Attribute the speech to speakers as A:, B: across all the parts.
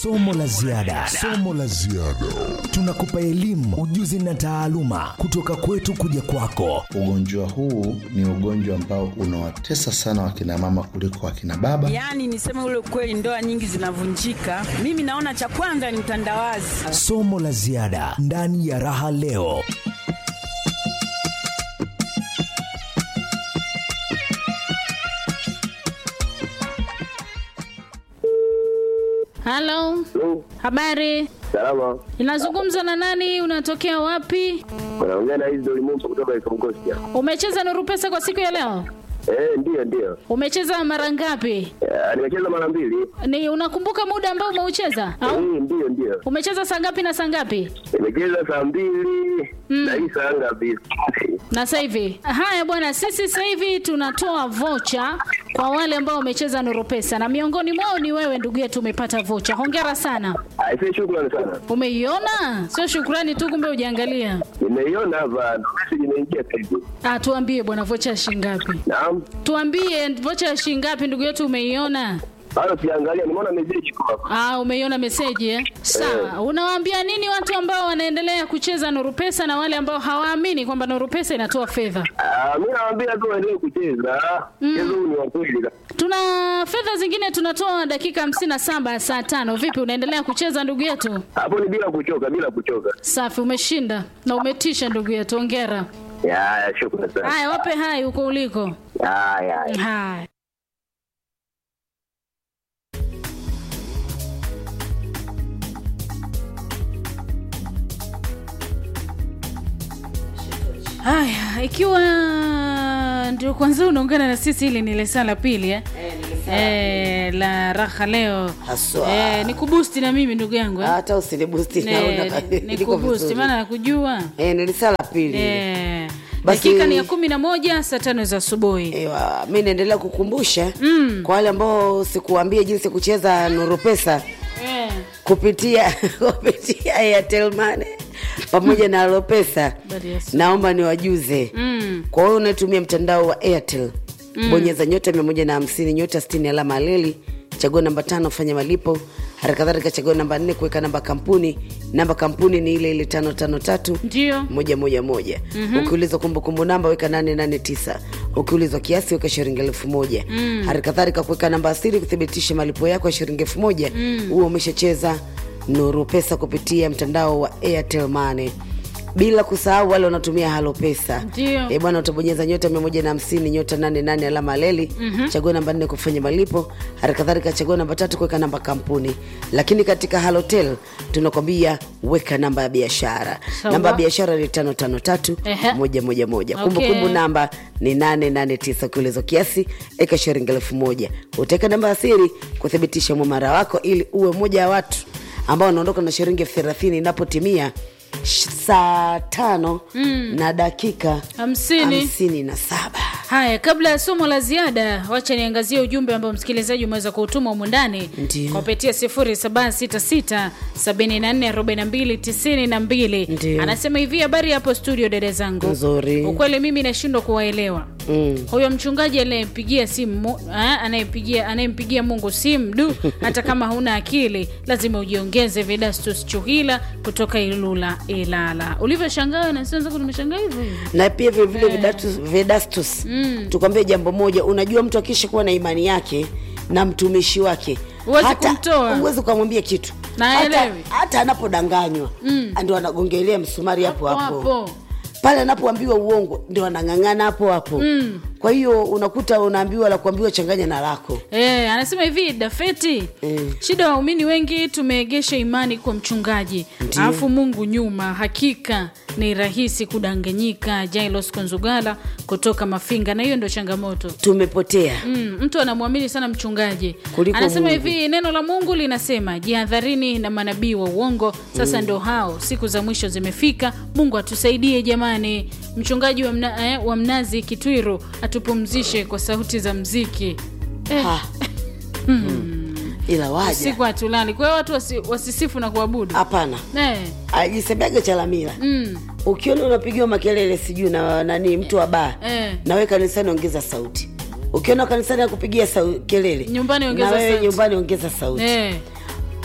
A: Somo la ziada, somo la ziada. Tunakupa elimu, ujuzi na taaluma kutoka kwetu kuja kwako.
B: Ugonjwa huu ni ugonjwa ambao unawatesa sana wakina mama kuliko wakina baba.
C: Yaani niseme ule ukweli, ndoa nyingi zinavunjika. Mimi naona cha kwanza ni utandawazi.
A: Somo la ziada ndani ya Raha Leo.
D: Halo, habari.
E: Salama,
D: Inazungumza na nani? Unatokea wapi?
E: unaongea na hizi ulimwengu kutoka Ikongosia.
D: Umecheza Nuru Pesa kwa siku ya leo?
E: Eh, ndiyo ndiyo.
D: Umecheza mara ngapi?
E: Eh, nimecheza mara mbili.
D: Ni unakumbuka muda ambao umeucheza? Au
E: Eh, ndiyo ndiyo.
D: umecheza saa ngapi na saa ngapi?
E: Nimecheza saa mbili na hii saa ngapi?
D: Na sasa hivi. Haya bwana, sisi sasa hivi tunatoa vocha kwa wale ambao wamecheza Nuru Pesa na miongoni mwao ni wewe ndugu yetu, umepata vocha. Hongera sana.
E: Aisee, shukrani sana.
D: Umeiona? Sio shukrani tu, kumbe hujaangalia.
E: Nimeiona hapa, ndo message imeingia sasa hivi.
D: Ah, tuambie bwana, vocha ya shilingi ngapi?
E: Naam.
D: Tuambie vocha ya shilingi ngapi ndugu yetu, umeiona?
E: Bado siangalia, nimeona message iko hapa.
D: Ah, umeiona meseji eh? Sawa. Unawaambia nini watu ambao wanaendelea kucheza Nuru Pesa na wale ambao hawaamini kwamba Nuru Pesa inatoa fedha?
E: Ah, mimi nawaambia tu waendelee kucheza. Mchezo huu ni wa kweli.
D: Tuna fedha zingine tunatoa dakika hamsini na saba ya saa tano. Vipi, unaendelea kucheza ndugu yetu?
E: Hapo ni bila kuchoka, bila kuchoka.
D: Safi, umeshinda na umetisha ndugu yetu, hongera.
E: Ya, ya, shukrani sana.
D: Haya, wape hai huko uliko.
E: Ya, ya. ya.
D: Haya. Haya, ikiwa ndio kwanza unaungana na sisi, hili ni lesa la pili eh? Eh, la raha leo
F: Haswa.
D: eh, ni kubusti na mimi ndugu yangu eh?
F: hata usinibusti
D: Ne-
F: naona
D: ni- ni
F: liko
D: kubusti
F: vizuri.
D: maana nakujua
F: Eh, nilisala la pili
D: eh,
F: Basi-
D: dakika ni ya kumi na moja saa tano za asubuhi
F: Ewa, mi naendelea kukumbusha mm. kwa wale ambao sikuambia jinsi ya kucheza nuru pesa
D: eh.
F: kupitia kupitia Airtel Money pamoja na Alopesa,
D: Bali Yesu.
F: naomba niwajuze
D: Mm.
F: kwa hiyo unatumia mtandao wa Airtel mm. bonyeza nyota mia moja na hamsini nyota sitini alama aleli chagua namba tano fanya malipo haraka kadhalika chagua namba nne kuweka namba kampuni namba kampuni ni ile ile tano tano tatu
D: ndio
F: moja moja moja mm-hmm. ukiulizwa kumbukumbu namba weka nane nane tisa ukiulizwa kiasi weka shilingi elfu moja mm. hali kadhalika kuweka namba asiri kuthibitisha malipo yako ya shilingi elfu moja huo umeshacheza nuru pesa kupitia mtandao wa airtel money bila kusahau wale wanatumia halo pesa
D: Ndio.
F: e bwana utabonyeza nyota mia moja na hamsini nyota nane nane alama aleli mm-hmm. chagua namba nne kufanya malipo hali kadhalika chagua namba tatu kuweka namba kampuni lakini katika halotel tunakwambia weka namba ya biashara
D: Sawa.
F: namba ya biashara ni tano tano tatu
D: Ehe.
F: moja moja moja
D: Okay.
F: kumbukumbu namba ni nane nane tisa ukiulizo kiasi eka shilingi elfu moja utaweka namba ya siri kuthibitisha mwamara wako ili uwe moja ya watu ambao wanaondoka na shilingi elfu thelathini inapotimia sh- saa tano mm. na dakika
D: Hamsini.
F: hamsini na saba
D: haya kabla ya somo la ziada wacha niangazie ujumbe ambao msikilizaji umeweza kuutuma humu ndani
F: Ndio.
D: kupitia 0766744292
F: Ndio.
D: anasema hivi habari hapo studio dada zangu
F: Nzuri.
D: ukweli mimi nashindwa kuwaelewa
F: Mm.
D: huyo mchungaji anayempigia simu Mu- ah, anayempigia anayempigia mungu simu du hata kama huna akili lazima ujiongeze vedastus chuhila kutoka ilula ilala ulivyoshangaa nasanzaku nimeshangaa hivyo hivyo
F: na pia vilevile Vedatus- vedastus mm. tukwambie jambo moja unajua mtu akisha kuwa na imani yake na mtumishi wake
D: Huwezi
F: hata-
D: kumtoa.
F: huwezi ukamwambia kitu
D: Na
F: hata,
D: haelewi.
F: hata anapodanganywa mm. ndio anagongelea msumari hapo
D: Hapo
F: hapo
D: hapo.
F: pale anapoambiwa uongo ndio anang'ang'ana hapo hapo mm. kwa hiyo unakuta unaambiwa la kuambiwa changanya na lako
D: Eh, anasema hivi dafeti
F: Mm.
D: shida waumini wengi tumeegesha imani kwa mchungaji alafu mungu nyuma hakika ni rahisi kudanganyika jailos konzugala kutoka mafinga na hiyo ndo changamoto
F: tumepotea
D: Mm, mtu anamwamini sana mchungaji
F: Kuliko
D: anasema
F: Mungu.
D: hivi neno la mungu linasema jihadharini na manabii wa uongo sasa ndo hao siku za mwisho zimefika mungu atusaidie jamani mchungaji wa, mna, eh, wa mnazi kitwiru atupumzishe kwa sauti za mziki eh,
F: Ha. ila waja
D: siku hatulali kwa hiyo watu wasi, wasisifu na kuabudu
F: hapana
D: eh,
F: ajisemeaga chalamila
D: mm,
F: ukiona unapigiwa makelele sijui na nani mtu wa baa
D: Eh.
F: nawe kanisani ongeza sauti ukiona kanisani akupigia sau, kelele
D: Nyumbani ongeza
F: na wewe
D: sauti.
F: nyumbani ongeza sauti
D: eh.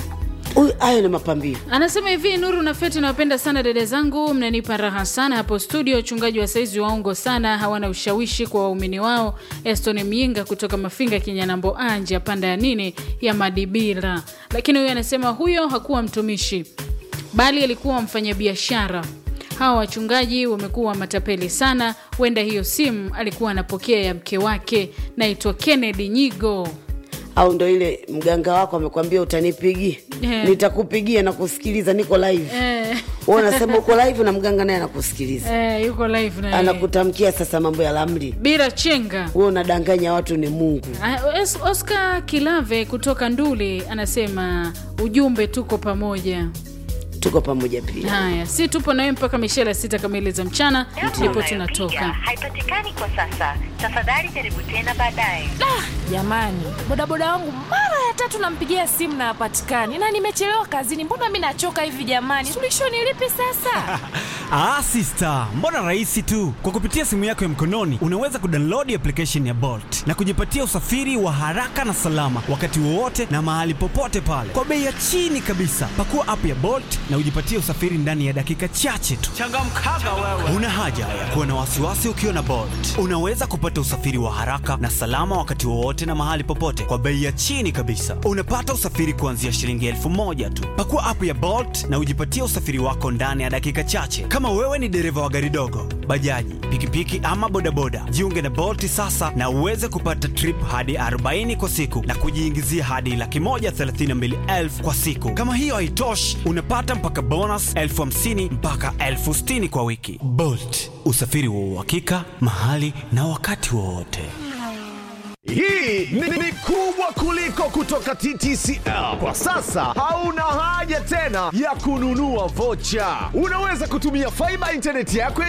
F: Huyu- hayo ni mapambio
D: anasema hivi nuru na feti nawapenda sana dada zangu mnanipa raha sana hapo studio wachungaji wa saizi waongo sana hawana ushawishi kwa waumini wao eston myinga kutoka mafinga kinyanambo anje panda ya nini ya madibira lakini huyo anasema huyo hakuwa mtumishi bali alikuwa mfanyabiashara hawa wachungaji wamekuwa matapeli sana huenda hiyo simu alikuwa anapokea ya mke wake naitwa kennedy nyigo
F: au ndo ile mganga wako amekwambia utanipigia
D: Eh.
F: nitakupigia na kusikiliza niko live
D: eh,
F: Wewe unasema uko live na mganga naye anakusikiliza
D: eh, yuko live na
F: anakutamkia sasa mambo ya lamri
D: bila chenga
F: wewe unadanganya watu ni mungu
D: Ah, Es- Oscar Kilave kutoka Nduli anasema ujumbe tuko pamoja.
F: tuko pamoja pia
D: Haya, si tupo nawe mpaka mishela sita kamili za mchana, ndipo tunatoka.
G: haipatikani kwa sasa. Tafadhali jaribu tena baadaye.
H: jamani bodaboda wangu mara ya tatu nampigia simu na hapatikani na nimechelewa kazini mbona mi nachoka hivi jamani suluhisho ni lipi sasa
I: Ah, sister, mbona rahisi tu. Kwa kupitia simu yako ya mkononi unaweza kudownload application ya Bolt na kujipatia usafiri wa haraka na salama wakati wowote na mahali popote pale kwa bei ya chini kabisa. Pakua app ya Bolt na ujipatie usafiri ndani ya dakika chache tu. Changamkaga wewe. Una haja ya kuwa na wasiwasi ukiwa na Bolt. Unaweza kupata usafiri wa haraka na salama wakati wowote na mahali popote kwa bei ya chini kabisa. Unapata usafiri kuanzia shilingi elfu moja tu. Pakua app ya Bolt na ujipatie usafiri wako ndani ya dakika chache. Kama wewe ni dereva wa gari dogo, bajaji, pikipiki ama bodaboda, jiunge na Bolt sasa na uweze kupata trip hadi 40 kwa siku na kujiingizia hadi laki moja thelathini na mbili elfu kwa siku. Kama hiyo haitoshi, unapata mpaka bonus elfu hamsini mpaka elfu sitini kwa wiki. Bolt, usafiri wa uhakika mahali na wakati wowote.
J: Hii ni, ni kubwa kuliko kutoka TTCL. Kwa sasa hauna haja tena ya kununua vocha. Unaweza kutumia faiba intaneti yako ya